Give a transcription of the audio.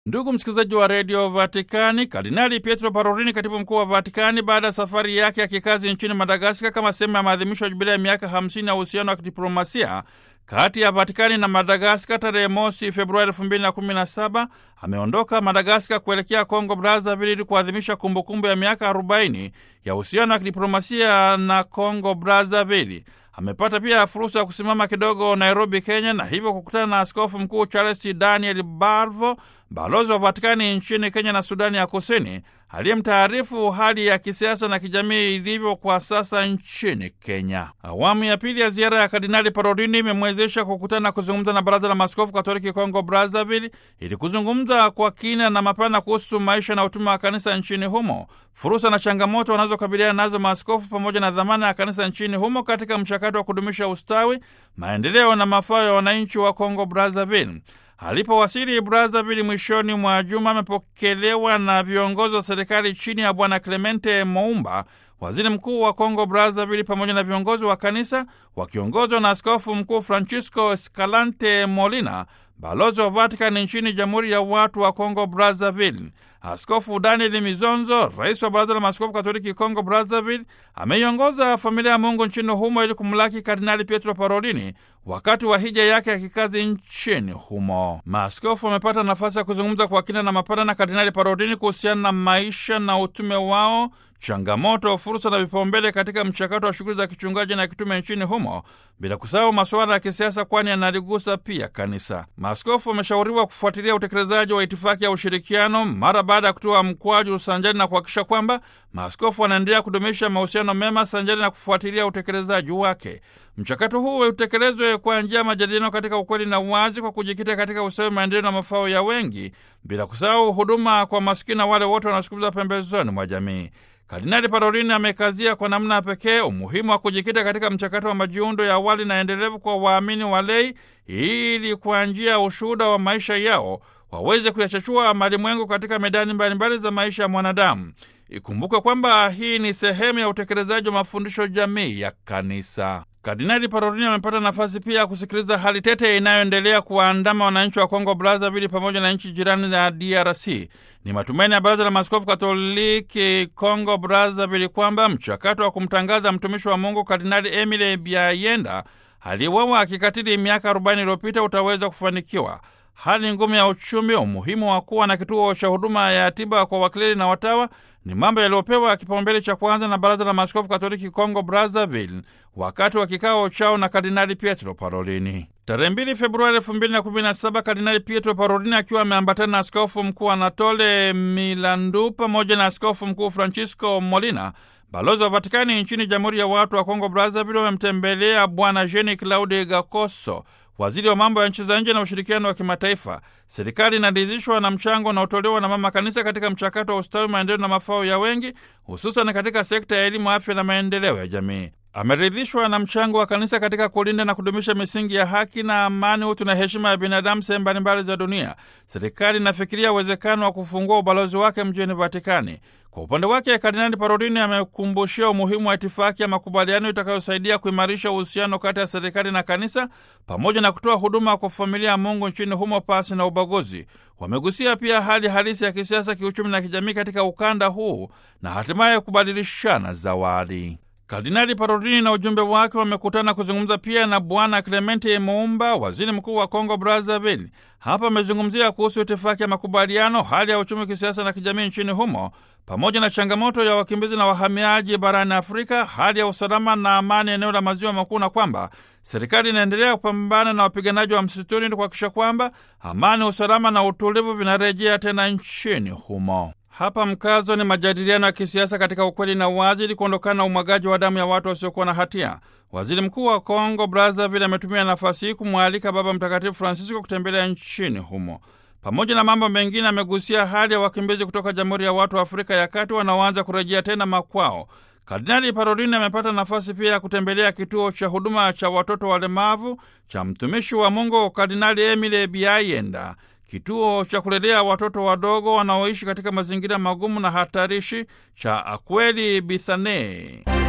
Ndugu msikilizaji wa redio Vatikani, Kardinali Pietro Parolini, katibu mkuu wa Vatikani, baada ya safari yake ya kikazi nchini Madagaskar kama sehemu ya maadhimisho ya jubilia ya miaka 50 ya uhusiano wa kidiplomasia kati ya Vatikani na Madagaskar tarehe mosi Februari 2017 ameondoka Madagaskar kuelekea Kongo Brazzaville ili kuadhimisha kumbukumbu ya miaka 40 ya uhusiano wa kidiplomasia na Kongo Brazzaville. Amepata pia fursa ya kusimama kidogo Nairobi, Kenya, na hivyo kukutana na askofu mkuu Charles Daniel Barvo, balozi wa Vatikani nchini Kenya na Sudani ya Kusini, aliyemtaarifu hali ya kisiasa na kijamii ilivyo kwa sasa nchini Kenya. Awamu ya pili ya ziara ya Kardinali Parolini imemwezesha kukutana na kuzungumza na Baraza la Maaskofu Katoliki Kongo Brazzaville ili kuzungumza kwa kina na mapana kuhusu maisha na utume wa kanisa nchini humo, fursa na changamoto wanazokabiliana nazo maaskofu, pamoja na dhamana ya kanisa nchini humo katika mchakato wa kudumisha ustawi, maendeleo na mafao ya wananchi wa Kongo Brazzaville. Alipowasili Brazzaville mwishoni mwa juma, amepokelewa na viongozi wa serikali chini ya Bwana Clemente Moumba, waziri mkuu wa Kongo Brazzaville, pamoja na viongozi wa kanisa wakiongozwa na askofu mkuu Francisco Escalante Molina, balozi wa Vatikani nchini Jamhuri ya Watu wa Kongo Brazzaville. Askofu Daniel Mizonzo, rais wa Baraza la Maaskofu Katoliki Kongo Brazzaville, ameiongoza familia ya Mungu nchini humo ili kumlaki Kardinali Pietro Parolini wakati wa hija yake ya kikazi nchini humo. Maaskofu wamepata nafasi ya kuzungumza kwa kina na mapana na Kardinali Parolini kuhusiana na maisha na utume wao, changamoto, fursa na vipaumbele katika mchakato wa shughuli za kichungaji na kitume nchini humo, bila kusahau masuala ya kisiasa, kwani yanaligusa pia kanisa. Maaskofu wameshauriwa kufuatilia utekelezaji wa itifaki ya ushirikiano mara baada ya kutoa mkwaju sanjari na kuhakikisha kwamba maaskofu wanaendelea kudumisha mahusiano mema sanjari na kufuatilia utekelezaji wake. Mchakato huu utekelezwe kwa njia ya majadiliano katika ukweli na uwazi, kwa kujikita katika usawi, maendeleo na mafao ya wengi, bila kusahau huduma kwa masikini na wale wote wanaosukumiza pembezoni mwa jamii. Kardinali Parolini amekazia kwa namna ya pekee umuhimu wa kujikita katika mchakato wa majiundo ya awali na endelevu kwa waamini walei, ili kwa njia ya ushuhuda wa maisha yao waweze kuyachachua malimwengu katika medani mbalimbali za maisha ya mwanadamu. Ikumbukwe kwamba hii ni sehemu ya utekelezaji wa mafundisho jamii ya kanisa. Kardinali Parolini amepata nafasi pia ya kusikiliza hali tete inayoendelea kuwaandama wananchi wa Kongo Brazzaville pamoja na nchi jirani ya DRC. Ni matumaini ya Baraza la Maaskofu Katoliki Kongo Brazzaville kwamba mchakato wa kumtangaza mtumishi wa Mungu Kardinali Emile Biayenda aliyewawa akikatili miaka 40 iliyopita utaweza kufanikiwa. Hali ngumu ya uchumi, umuhimu wa kuwa na kituo cha huduma ya tiba kwa wakleri na watawa ni mambo yaliyopewa kipaumbele cha kwanza na Baraza la Maaskofu Katoliki Kongo Brazzaville wakati wa kikao chao na Kardinali Pietro Parolini tarehe 2 Februari 2017. Kardinali Pietro Parolini akiwa ameambatana na askofu mkuu Anatole Milandu pamoja na askofu mkuu Francisco Molina, balozi wa Vatikani nchini Jamhuri ya Watu wa Kongo Brazzaville, wamemtembelea Bwana Jean Claude Gakoso, waziri wa mambo ya nchi za nje na ushirikiano wa kimataifa. Serikali inaridhishwa na mchango unaotolewa na mama kanisa katika mchakato wa ustawi, maendeleo na mafao ya wengi, hususan katika sekta ya elimu, afya na maendeleo ya jamii. Ameridhishwa na mchango wa kanisa katika kulinda na kudumisha misingi ya haki na amani, utu na heshima ya binadamu sehemu mbalimbali za dunia. Serikali inafikiria uwezekano wa kufungua ubalozi wake mjini Vatikani. Kwa upande wake Kardinali Parolini amekumbushia umuhimu wa itifaki ya makubaliano itakayosaidia kuimarisha uhusiano kati ya serikali na kanisa pamoja na kutoa huduma kwa familia ya Mungu nchini humo pasi na ubaguzi. Wamegusia pia hali halisi ya kisiasa, kiuchumi na kijamii katika ukanda huu na hatimaye kubadilishana zawadi. Kardinali Parolini na ujumbe wake wamekutana kuzungumza pia na Bwana Clemente Muumba, waziri mkuu wa Kongo Brazzaville. Hapa amezungumzia kuhusu itifaki ya makubaliano, hali ya uchumi, kisiasa na kijamii nchini humo, pamoja na changamoto ya wakimbizi na wahamiaji barani Afrika, hali ya usalama na amani eneo la maziwa makuu, na kwamba serikali inaendelea kupambana na wapiganaji wa msituni ili kuhakikisha kwamba amani, usalama na utulivu vinarejea tena nchini humo. Hapa mkazo ni majadiliano ya kisiasa katika ukweli na uwazi, ili kuondokana na umwagaji wa damu ya watu wasiokuwa na hatia. Waziri mkuu wa Kongo Brazzaville ametumia nafasi hii kumwalika Baba Mtakatifu Francisco kutembelea nchini humo. Pamoja na mambo mengine, amegusia hali ya wakimbizi kutoka Jamhuri ya Watu wa Afrika ya Kati wanaoanza kurejea tena makwao. Kardinali Parolini amepata nafasi pia ya kutembelea kituo cha huduma cha watoto walemavu cha mtumishi wa Mungu Kardinali Emile Biayenda, kituo cha kulelea watoto wadogo wanaoishi katika mazingira magumu na hatarishi cha Akweli Bithane.